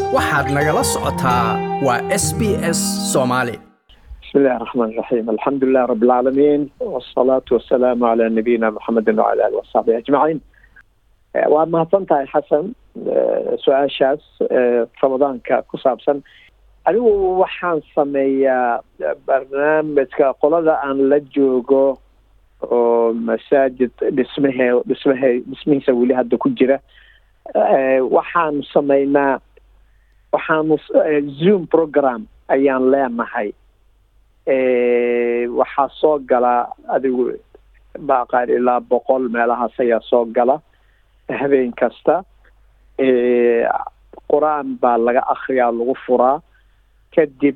waxaad nagala socotaa waa s b s soomaali بسم الله الرحمن الرحيم الحمد لله رب العالمين والصلاة والسلام على نبينا محمد وعلى آله وصحبه أجمعين waad mahadsantahay xasan su-aashaas ramadaanka ku saabsan anigu waxaan sameeyaa barnaamijka qolada aan la joogo oo masaajid dhismahe dhismahe dhismihiisa weli hadda ku jira waxaanu sameynaa waxaanu zoom program ayaan leenahay waxaa soo gala adigu baaqaan ilaa boqol meelahaas ayaa soo gala habeen kasta qur-aan baa laga akriyaa lagu furaa kadib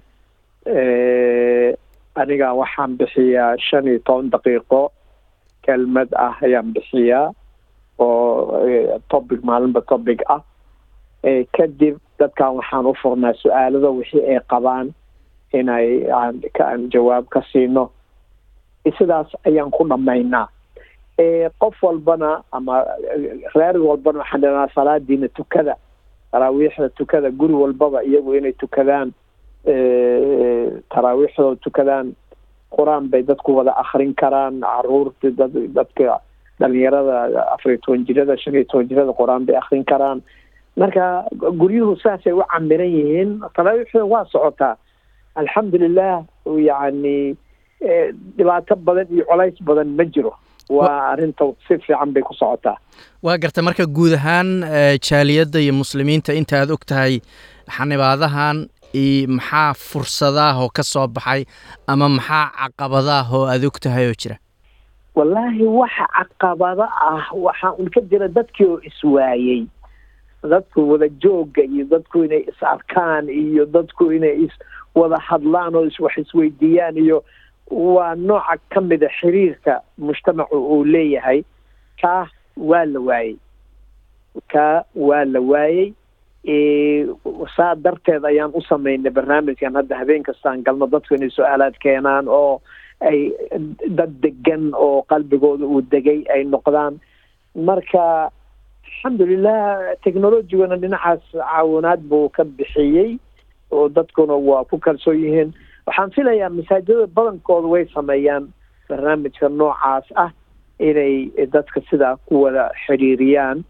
aniga waxaan bixiyaa shan iyo toban daqiiqo kelmad ah ayaan bixiyaa oo topic maalinba topic ah kadib dadkan waxaan u furnaa su-aalada wixii ay qabaan inay aan jawaab ka siino sidaas ayaan ku dhamaynaa qof walbana ama reer walbana waxaan dhanaa salaadiina tukada taraawiixda tukada guri walbaba iyagu inay tukadaan taraawiixdooda tukadaan qur-aan bay dadku wada akrin karaan caruurta dad dadka dhalinyarada afariyo toban jirada shan iyo toban jirada qur-aan bay akrin karaan marka guryuhu saasay u camiran yihiin taraawiixda waa socotaa alxamdulilah yani dhibaato badan iyo colays badan ma jiro waa arrinta si fiican bay ku socotaa waa garta marka guud ahaan jaaliyadda iyo muslimiinta inta aad og tahay xanibaadahan iyo maxaa fursadaah oo ka soo baxay ama maxaa caqabadaah oo aad og tahay oo jira wallaahi waxa caqabado ah waxaa un ka jira dadkii oo iswaayey dadku wada jooga iyo dadku inay is arkaan iyo dadku inay is wada hadlaan oo wax isweydiiyaan iyo waa nooca ka mida xiriirka mujtamacu uu leeyahay kaa waa la waayey kaa waa la waayey saa darteed ayaan u samaynay barnaamijkan hadda habeen kastaan galno dadku inay su-aalaad keenaan oo ay dad degan oo qalbigooda uu degay ay noqdaan marka alxamdulilah technologigana dhinacaas caawinaad buu ka bixiyey oo dadkuna waa ku kalsoon yihiin waxaan filayaa masaajidada badankooda way sameeyaan barnaamijka noocaas ah inay dadka sidaa ku wada xiriiriyaan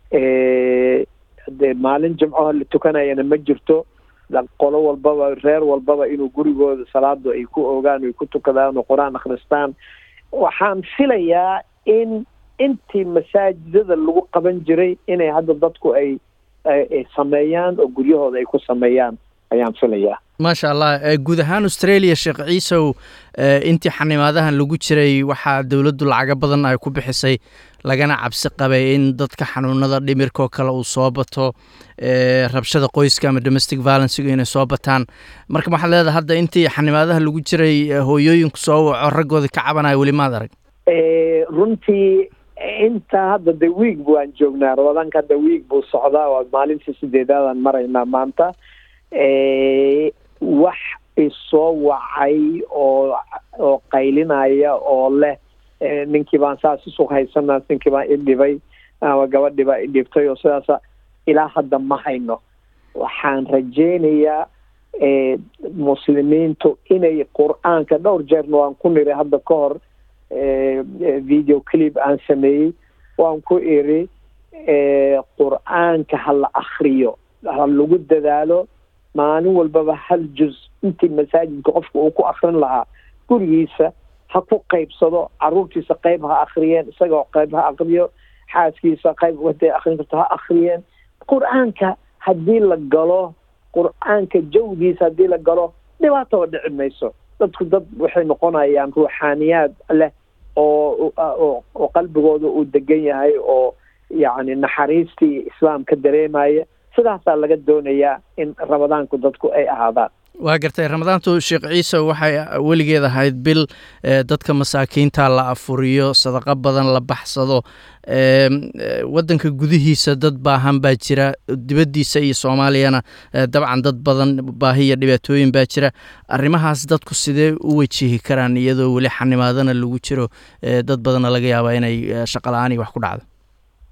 de maalin jimcaha la tukanayana ma jirto qolo walbaba reer walbaba inuu gurigooda salaadu ay ku ogaan ay ku tukadaan oo qur-aan akhristaan waxaan filayaa in intii masaajidada lagu qaban jiray inay hadda dadku ay ay sameeyaan oo guryahooda ay ku sameeyaan ayaan filayaa maasha allah guud ahaan australia sheekh ciisow intii xanimaadahan lagu jiray waxaa dowladdu lacago badan ay ku bixisay lagana cabsi qabay in dadka xanuunada dhimirkaoo kale uu soo bato rabshada qoyska ama domestic violencega inay soo bataan marka waxaad leedahay hadda intii xanimaadaha lagu jiray hooyooyinku soo waco raggooda ka cabanaya weli maad arag runtii intaa hadda de wiig waan joognaa ramadaanka hadda wiig buu socdaa waa maalintii sideedaadaan maraynaa maanta wax isoo wacay oo oo qaylinaya oo leh ninkii baan saas isu haysanaa ninkii baan idhibay ama gabadhii baa idhibtay oo sidaasa ilaa hadda ma hayno waxaan rajeynayaa muslimiintu inay qur-aanka dhowr jeerna waan ku niri hadda ka hor video clip aan sameeyey waan ku iri qur-aanka ha la akriyo ha lagu dadaalo maalin walbaba hal juz intii masaajidka qofka uu ku akrin lahaa gurigiisa ha ku qaybsado caruurtiisa qayb ha akriyeen isagao qayb ha akriyo xaaskiisa qayb waday akrin karto ha akriyeen qur-aanka haddii la galo qur-aanka jawgiisa haddii la galo dhibaataba dhici mayso dadku dad waxay noqonayaan ruuxaaniyaad leh oo oo qalbigooda uu degan yahay oo yacni naxariistii islaamka dareemaya sidaasaa laga doonayaa in ramadaanku dadku ay ahaadaan waa gartay ramadaantu sheekh ciise waxay weligeed ahayd bil dadka masaakiinta la afuriyo sadaqo badan la baxsado waddanka gudihiisa dad baahan baa jira dibaddiisa iyo soomaaliyana dabcan dad badan baahi iyo dhibaatooyin baa jira arrimahaas dadku sidee u wajihi karaan iyadoo weli xanimaadana lagu jiro dad badanna laga yaabaa inay shaqo la-aan iyo wax ku dhacdo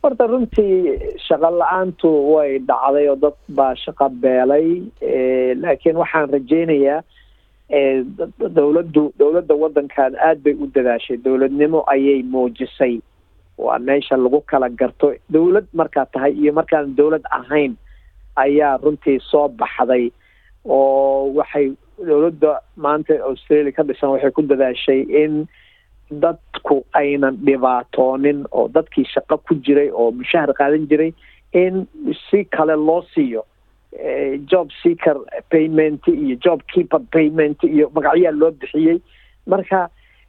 horta runtii shaqo la-aantu way dhacday oo dad baa shaqo beelay laakiin waxaan rajeynayaa dowladdu dowladda waddankan aada bay u dadaashay dowladnimo ayay muujisay waa meesha lagu kala garto dowlad markaa tahay iyo markaan dowlad ahayn ayaa runtii soo baxday oo waxay dowladda maanta australia ka dhisan waxay ku dadaashay in dadku aynan dhibaatoonin oo dadkii shaqo ku jiray oo mushahar qaadan jiray in si kale loo siiyo job seeker payment iyo job keeper payment iyo magacyaa loo bixiyey marka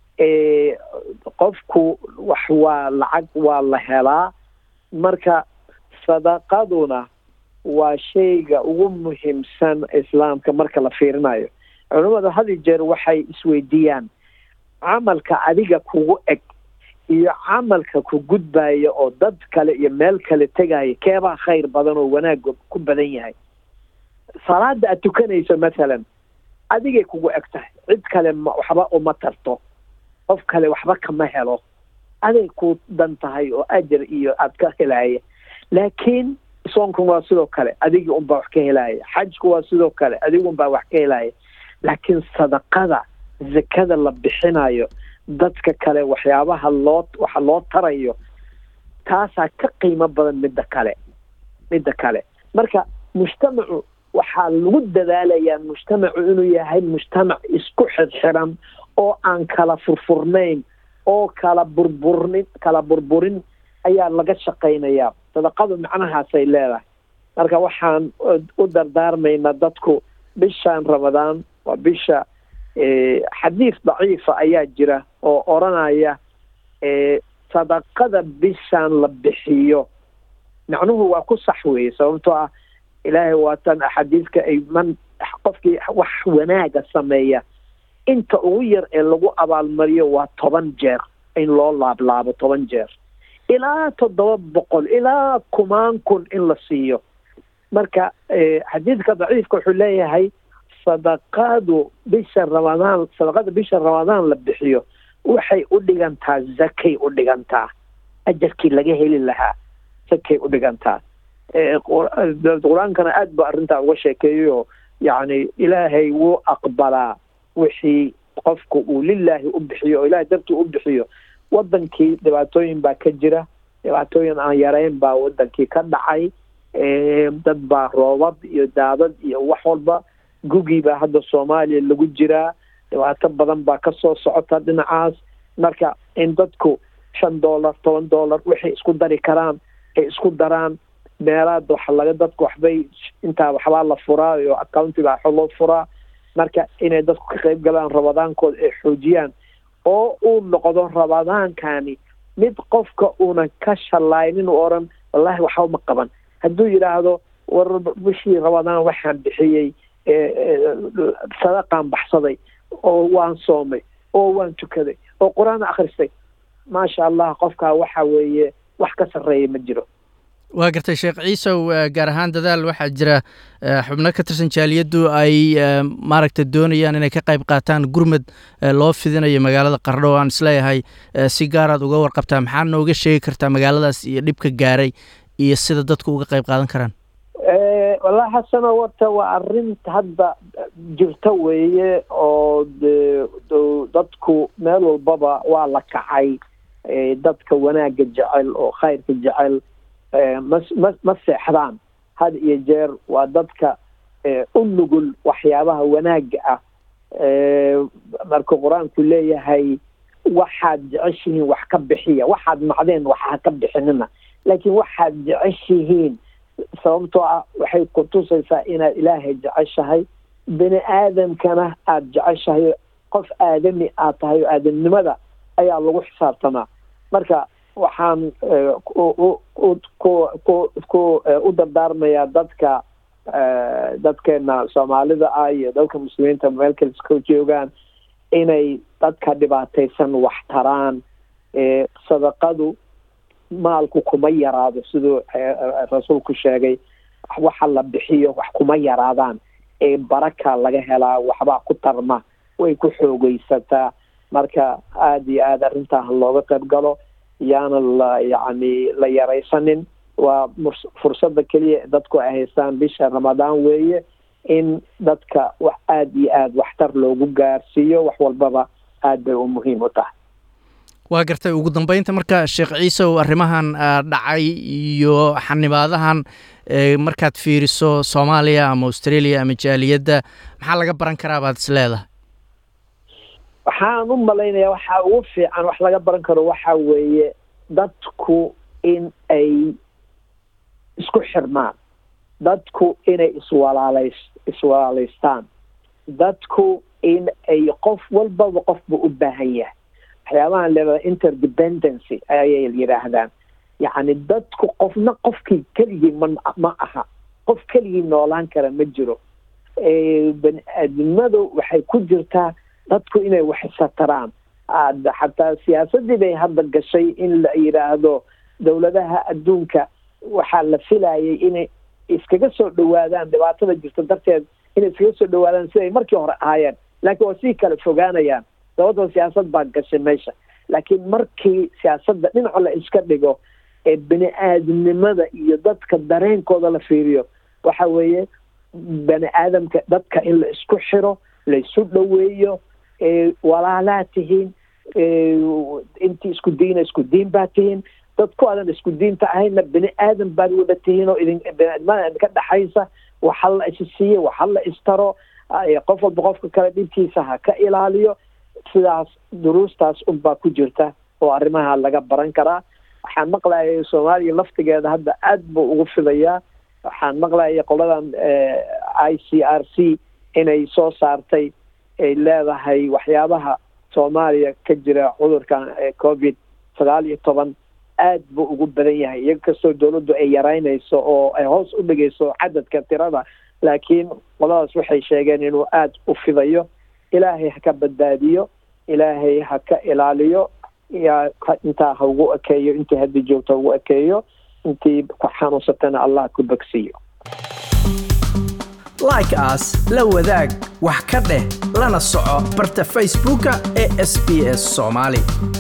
qofku wax waa lacag waa la helaa marka sadaqaduna waa shayga ugu muhiimsan islaamka marka la fiirinayo culimmadu had iyo jeer waxay isweydiiyaan camalka adiga kugu eg iyo camalka ku gudbaya oo dad kale iyo meel kale tegaya keebaa khayr badan oo wanaaga ku badan yahay salaada aad tukanayso mathalan adigay kugu eg tahay cid kale ma waxba uma tarto qof kale waxba kama helo aday ku dan tahay oo ajar iyo aad ka helaya laakiin soonkan waa sidoo kale adigii unbaa wax ka helaya xajku waa sidoo kale adigu unbaa wax ka helaya laakiin sadaqada zakada la bixinayo dadka kale waxyaabaha loo waxa loo tarayo taasaa ka qiimo badan midda kale midda kale marka mujtamacu waxaa lagu dadaalayaa mujtamacu inuu yahay mujtamac isku xirxiran oo aan kala furfurnayn oo kala burburnin kala burburin ayaa laga shaqaynayaa sadaqadu macnahaasay leedahay marka waxaan u dardaarmaynaa dadku bishaan ramadaan waa bisha xadiis daciifa ayaa jira oo odranaya sadaqada bishaan la bixiyo macnuhu waa ku sax weeye sababtoo ah ilaahay waatan axaadiiska ay man qofkii wax wanaaga sameeya inta ugu yar ee lagu abaalmariyo waa toban jeer in loo laablaabo toban jeer ilaa toddoba boqol ilaa kumaan kun in la siiyo marka xadiidka daciifka wuxuu leeyahay sadaqadu bisha ramadaan sadaqada bisha ramadaan la bixiyo waxay u dhigantaa zakay u dhigantaa ajarkii laga heli lahaa zakay u dhigantaa qur-aankana aada ba arrintaa uga sheekeeyayo yacni ilaahay wuu aqbalaa wixii qofku uu lilaahi u bixiyo oo ilahay dartii u bixiyo wadankii dhibaatooyin baa ka jira dhibaatooyin aan yarayn baa wadankii ka dhacay dad baa roobad iyo daadad iyo wax walba gugii baa hadda soomaaliya lagu jiraa dhibaato badan baa kasoo socota dhinacaas marka in dadku shan dollar toban dollar waxay isku dari karaan ay isku daraan meelaad waxa laga dadku waxbay intaa waxbaa la furaa iyo accounti baa loo furaa marka inay dadku ka qayb galaan rabadaankooda ay xoojiyaan oo uu noqdo rabadaankani mid qofka una ka shalaynin u oran wallahi waxba ma qaban hadduu yidhaahdo war bishii rabadaan waxaan bixiyey sadaqaan baxsaday oo waan soomay oo waan tukaday oo qur-aan akhristay maasha allah qofkaa waxa weeye wax ka sarreeya ma jiro waa gartay sheekh ciisow gaar ahaan dadaal waxaa jira xubno ka tirsan jaaliyaddu ay maaragta doonayaan inay ka qayb qaataan gurmad loo fidinayo magaalada qardho o aan isleeyahay si gaaraad uga warqabtaa maxaa nooga sheegi kartaa magaaladaas iyo dhibka gaaray iyo sida dadku uga qayb qaadan karaan wallahi xasano warta waa arrin hadda jirta weeye oo de dadku meel walbaba waa la kacay dadka wanaagga jecel oo khayrka jecel ma ma ma seexdaan had iyo jeer waa dadka u nugul waxyaabaha wanaagga ah marka qur-aanku leeyahay waxaad jeceshihiin wax ka bixiya waxaad macdeen wax ha ka bixinina laakiin waxaad jeceshihiin sababtoo ah waxay ku tusaysaa inaad ilaahay jeceshahay bini aadamkana aada jeceshahay qof aadami aad tahay oo aadamnimada ayaa lagu xisaabtamaa marka waxaan ku u dardaarmayaa dadka dadkeena soomaalida ah iyo dadka muslimiinta meel kale iska joogaan inay dadka dhibaataysan wax taraan sadaqadu maalku kuma yaraado siduu rasuulku sheegay waxa la bixiyo wax kuma yaraadaan ee baraka laga helaa waxbaa ku tarma way ku xoogeysataa marka aada iyo aada arrintaa looga qayb galo yaana la yacni la yaraysanin waa fursadda keliya dadku ay haystaan bisha ramadaan weeye in dadka wax aada iyo aada waxtar loogu gaarsiiyo wax walbaba aad bay u muhiim u tahay waa gartay ugu dambeynta marka sheekh ciisow arrimahan dhacay iyo xanibaadahan markaad fiiriso soomaaliya ama australia ama jaaliyadda maxaa laga baran karaa baad is leedahay waxaan u malaynayaa waxaa ugu fiican wax laga baran karo waxa weeye dadku in ay isku xirmaan dadku inay iswalaalays iswalaalaystaan dadku in ay qof walbaba qofba u baahan yahay waxyaabahan leedahay interdependency ayay yidhaahdaan yacni dadku qofna qofkii keligii ma ma aha qof keligii noolaan kara ma jiro bani aadamadu waxay ku jirtaa dadku inay wax isataraan xataa siyaasadii bay hadda gashay in la yidhaahdo dowladaha adduunka waxaa la filayay inay iskaga soo dhawaadaan dhibaatada jirta darteed inay iskaga soo dhawaadaan siday markii hore ahaayeen laakiin waa sii kala fogaanayaan sababtoo siyaasad baa gashay meesha laakiin markii siyaasadda dhinaca la iska dhigo ee bani aadamnimada iyo dadka dareenkooda la fiiriyo waxa weeye bani aadamka dadka in la isku xiro la isu dhoweeyo walaalaa tihiin intii isku diina isku diin baa tihiin dadku aadan isku diinta ahayna bani aadam baad wada tihiin oo idin baniaadamada idinka dhexaysa waxa la isi siiyo waxa la istaro qof walba qofka kale dhibkiisa ha ka ilaaliyo sidaas duruustaas unbaa ku jirta oo arrimaha laga baran karaa waxaan maqlayay soomaaliya laftigeeda hadda aad buu ugu fidayaa waxaan maqlayay qoladan i c r c inay soo saartay ay leedahay waxyaabaha soomaaliya ka jira cudurkan covid sagaal iyo toban aad buu ugu badan yahay iyaga kastoo dawladdu ay yaraynayso oo ay hoos u dhigayso cadadka tirada laakiin qoladaas waxay sheegeen inuu aada u fidayo ilaahay ha ka badbaadiyo ilaahay ha ka ilaaliyo yaa intaa ha ugu ekeeyo intii haddii joogto ha ugu ekeeyo intii ku xanuunsatana allah ku bogsiiyo like as la wadaag wax ka dheh lana soco barta facebooka ee sb s soomaali